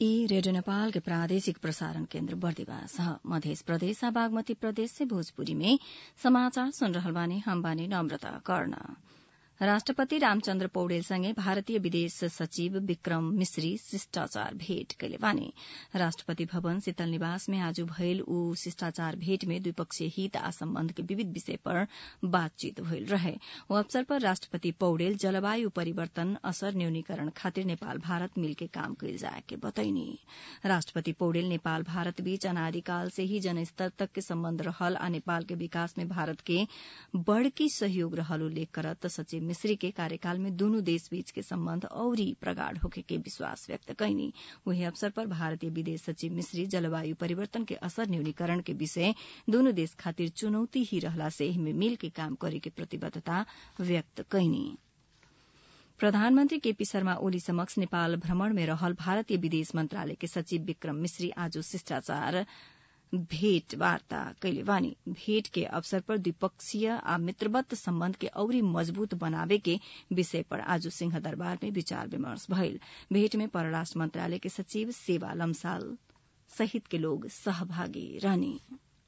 ई रेडियो नेपाल के प्रादेशिक प्रसारण केन्द्र बर्दिवास ह मध्य प्रदेश आ बागमती प्रदेश से भोजपुरी में समाचार सुन रहल बानी हम बानी नम्रता कर्ण राष्ट्रपति रामचन्द्र पौडेलसँगै भारतीय विदेश सचिव विक्रम मिश्री शिष्टाचार भेट कैले बानी राष्ट्रपति भवन शीतल निवास में आज भयल ऊ शिष्टाचार भेट में द्विपक्षीय हित आ सम्बन्ध के विविध विषय पर बातचीत भइल रहे ओ अवसर पर राष्ट्रपति पौडेल जलवायु परिवर्तन असर न्यूनीकरण खातिर नेपाल भारत मिलके काम कैल जाए के बतैनी राष्ट्रपति पौडेल नेपाल भारत बीच अनादिकाल से ही जनस्तर तक के सम्बन्ध रहल आ नेपाल के विकास में भारत के बड़की सहयोग रहल उल्लेख करत सचिव मिश्री के कार्यकाल में दूनु देश बीच के सम्बन्ध औरी प्रगाढ़ होखे के विश्वास व्यक्त कैनी वही अवसर पर भारतीय विदेश सचिव मिश्री जलवायु परिवर्तन के असर न्यूनीकरण के विषय दूनु देश खातिर चुनौती ही रहला से एहिमे मिल के काम करे के प्रतिबद्धता व्यक्त कैनी प्रधानमन्त्री केपी शर्मा ओली समक्ष नेपाल भ्रमण में रहल भारतीय विदेश मन्त्रालय के सचिव विक्रम मिश्री आज शिष्टाचार भेट वार्ता कैले बानी भेट के अवसर पर द्विपक्षीय आ मित्रवत सम्बन्ध के औरी मजबूत बनावे के विषय पर आज सिंह दरबार में विचार विमर्श भइल भेट में परराष्ट्र मन्त्रालय के सचिव सेवा लम्साल सहित के लोग सहभागी रहने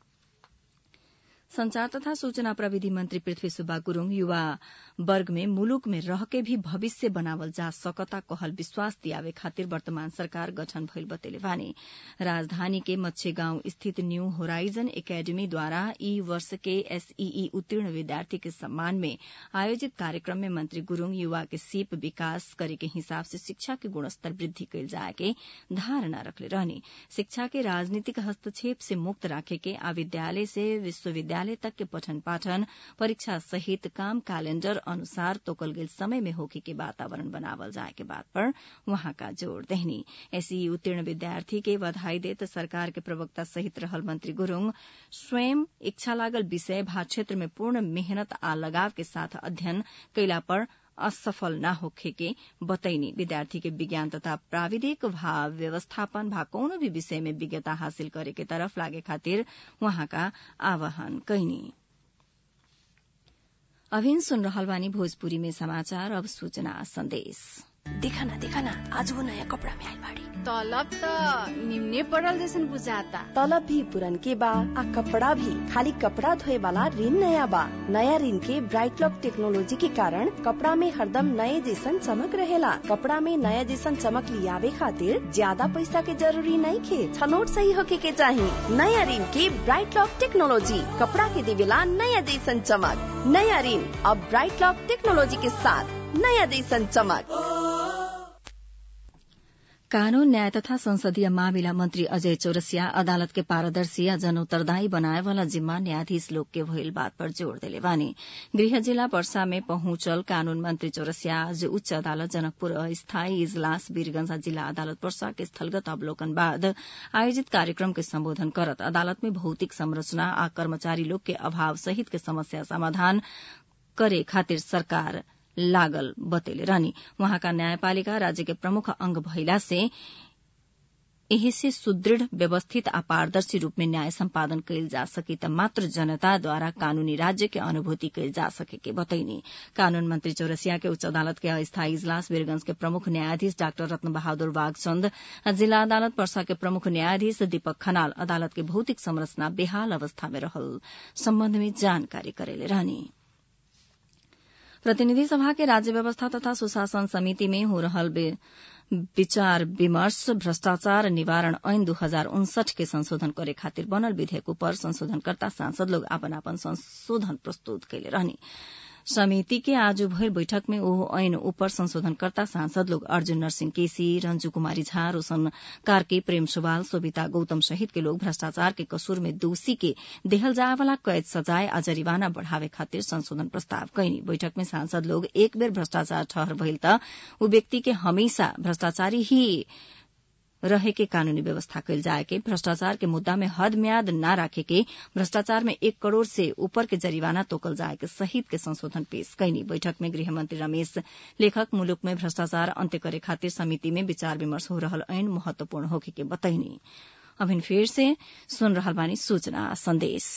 संचार तथा सूचना प्रविधि मंत्री पृथ्वी सुब्बा गुरूङ युवा वर्ग में मुलुक में रहके भी भविष्य बनावल जा सकता कहल विश्वास दियावे खातिर वर्तमान सरकार गठन भइल बतेले बानी राजधानी के मच्छे गांव स्थित न्यू होराइजन एकेडमी द्वारा ई वर्ष के एसईई उत्तीर्ण विद्यार्थी के सम्मान में आयोजित कार्यक्रम में मंत्री गुरूङ युवा के सीप विकास करे के हिसाब से शिक्षा के गुणस्तर वृद्धि कैल जाए के धारणा रखले रहने शिक्षा के राजनीतिक हस्तक्षेप से मुक्त राखे के आ विद्यालय से विश्वविद्यालय विद्यालय तक के पठन पाठन परीक्षा सहित काम कैलेण्डर अनुसार तोकल गेल समय में होके के वातावरण बनावल जाए के बात पर वहां का जोड़ देहनी ऐसी उत्तीर्ण विद्यार्थी के बधाई देत सरकार के प्रवक्ता सहित रहल मंत्री गुरूङ स्वयं इच्छा लागल विषय भा क्षेत्र में पूर्ण मेहनत आ लगाव के साथ अध्ययन कैला पर असफल न होखे के बतैनी विद्यार्थी के विज्ञान तथा प्राविधिक भा व्यवस्थापन भा कौनो भी विषय में विज्ञता हासिल करे के तरफ लागे खातिर वहाँका आह्वान कैनी अभिन सुन रहल बानी भोजपुरी में समाचार अब सूचना संदेश देखा ना देखा ना आज वो नया कपड़ा में आई बाड़ी तलब त निम्ने पड़ल जैसन बुझाता तलब भी पुरन के बा आ कपड़ा भी खाली कपड़ा धोए वाला ऋण नया बा नया ऋण के ब्राइट लॉक टेक्नोलॉजी के कारण कपड़ा में हरदम नए जैसन चमक रहेला कपड़ा में नया जैसन चमक लियावे खातिर ज्यादा पैसा के जरूरी नहीं खे छनोट सही होके के चाही नया ऋण के ब्राइट लॉक टेक्नोलॉजी कपड़ा के देवेला नया जैसन चमक नया ऋण अब ब्राइट लॉक टेक्नोलॉजी के साथ नया जैसन चमक कानून न्याय तथा संसदीय मामिला मंत्री अजय चौरसिया अदालत के पारदर्शी आ जन उत्तरदायी बनाए वाला जिम्मा न्यायाधीश लोग के भइल बात पर जोड़ देले बानी गृह जिला वर्षा में पहुंचल कानून मंत्री चौरसिया आज उच्च अदालत जनकपुर अस्थायी इजलास वीरगंज जिला अदालत वर्षा के स्थलगत अवलोकन बाद आयोजित कार्यक्रम के सम्बोधन करत अदालत में भौतिक संरचना आ कर्मचारी लोग के अभाव सहित के समस्या समाधान करे खातिर सरकार लागल बतेले रहनी वहाँका न्यायपालिका राज्य के प्रमुख अंग भइला से एही से सुदृढ़ व्यवस्थित आ पारदर्शी रूप में न्याय सम्पादन कैल जा सकी त मात्र जनताद्वारा कानूनी राज्य के अनुभूति कैल जा सके के बतैनी कानून मंत्री चौरसिया के उच्च अदालत के अस्थायी इजलास वीरगंज के प्रमुख न्यायाधीश डाक्टर रत्न बहादुर बागचन्द जिला अदालत पर्सा के प्रमुख न्यायाधीश दीपक खनाल अदालत के भौतिक संरचना बेहाल अवस्था में रहल सम्बन्ध में जानकारी करेले रहनी प्रतिनिधि सभा के राज्य व्यवस्था तथा सुशासन समिति में हो रहल विचार विमर्श भ्रष्टाचार निवारण ऐन दू हजार उनसठ के संशोधन करे खातिर बनल विधेयक पर संशोधनकर्ता सांसद लोग आपन आपन संशोधन प्रस्तुत कैले रहनी समिति के आज भइल बैठक में ओहो ऐन ऊपर संशोधनकर्ता सांसद लोग अर्जुन नरसिंह केसी रंजू कुमारी झा रोशन कार्की प्रेम सुवाल सोभिता गौतम सहित के लोग भ्रष्टाचार के कसूर में दोषी के देहल जाए वाला कैद सजाए आ जरिवाना बढ़ावे खातिर संशोधन प्रस्ताव कैनी बैठक में सांसद लोग एक बेर भ्रष्टाचार ठहर भइल त ऊ व्यक्ति के हमेशा भ्रष्टाचारी ही रहे के कानूनी व्यवस्था कैल जाए के भ्रष्टाचार के मुद्दा में हद म्याद न राखे के भ्रष्टाचार में एक करोड़ से ऊपर के जरिवाना तोकल जाए के सहित के संशोधन पेश कैनी बैठक में गृहमंत्री रमेश लेखक मुलुक में भ्रष्टाचार अन्त्य करे खातिर समिति में विचार विमर्श हो रहल ऐन महत्वपूर्ण होखे के बतैनी अभिन फेर से सुन रहल बानी सूचना संदेश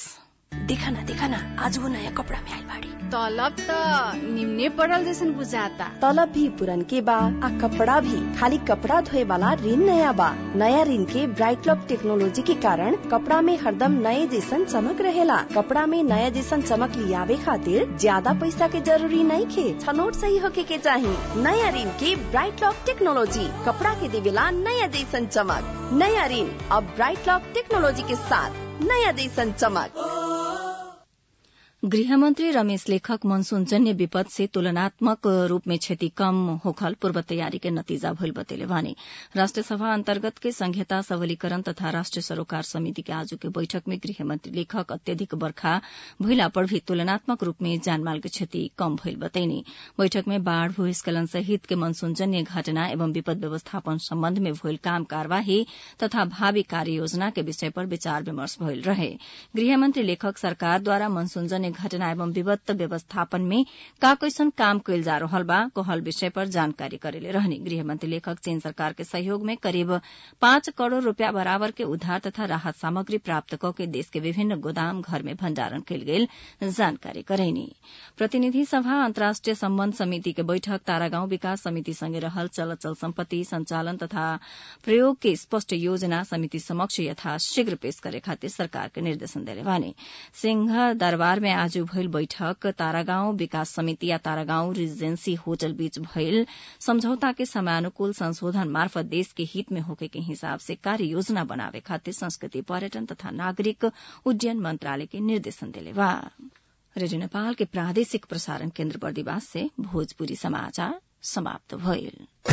देखा ना देखा ना आज वो नया कपड़ा में आइल बाड़ी तलब त निम्ने पड़ल जैसन बुझाता तलब भी पुरन के बा आ कपड़ा भी खाली कपड़ा धोए वाला ऋण नया बा नया ऋण के ब्राइट लॉक टेक्नोलॉजी के कारण कपड़ा में हरदम नए जैसन चमक रहेला कपड़ा में नया जैसन चमक लियावे खातिर ज्यादा पैसा के जरूरी नहीं खे छनोट सही होके के चाही नया ऋण के ब्राइट लॉक टेक्नोलॉजी कपड़ा के देवेला नया जैसन चमक नया ऋण अब ब्राइट लॉक टेक्नोलॉजी के साथ नया जैसन चमक गृहमन्त्री रमेश लेखक मनसूनजन्य विपद से तुलनात्मक रूप में क्षति कम होखल पूर्व तैयारी के नतीजा भइल बतेले भने राष्ट्रिय सभा अन्तर्गत के संहिता सबलीकरण तथा राष्ट्रिय सरोकार समिति के आज के बैठक में गृहमन्त्री लेखक अत्यधिक बर्खा भइला पर भी तुलनात्मक रूप में जानमाल के क्षति कम भइल बतैनी बैठक में बाढ़ भूस्खलन सहित के मनसूनजन्य घटना एवं विपद व्यवस्थापन सम्बन्ध में भइल काम कार्यवाही तथा भावी कार्य योजना के विषय पर विचार विमर्श भइल रहे गृहमन्त्री लेखक सरकारद्वारा मनसूनजन्य घटना एवं विपत्त व्यवस्थापन में का कैसन काम कैल जा रहल बा कहल विषय पर जानकारी करेले रहने गृहमंत्री लेखक चीन सरकार के सहयोग में करीब पाँच करोड़ रूपया बराबर के उद्धार तथा राहत सामग्री प्राप्त क के देश के विभिन्न गोदाम घर में भण्डारण कैल गेल जानकारी करैनी प्रतिनिधि सभा अन्तर्राष्ट्रिय सम्बन्ध समिति के बैठक तारागाउँ विकास समिति सँगै रहल चल अचल सम्पत्ति संचालन तथा प्रयोग के स्पष्ट योजना समिति समक्ष यथाशीघ्र पेश करे खातिर सरकार के निर्देशन देले भने सिंह दरबार में आज भइल बैठक तारागाउँ विकास समिति या तारागाउँ रिजेन्सी होटल बीच भइल सम्झौता के समयानुकूल संशोधन मार्फत देश के हित में होके के हिसाब से कार्य योजना बनावे खातिर संस्कृति पर्यटन तथा नागरिक उड्डयन मंत्रालय के निर्देशन देले बा रेडियो नेपाल के प्रादेशिक प्रसारण केन्द्र बर्दिवास से भोजपुरी समाचार समाप्त भइल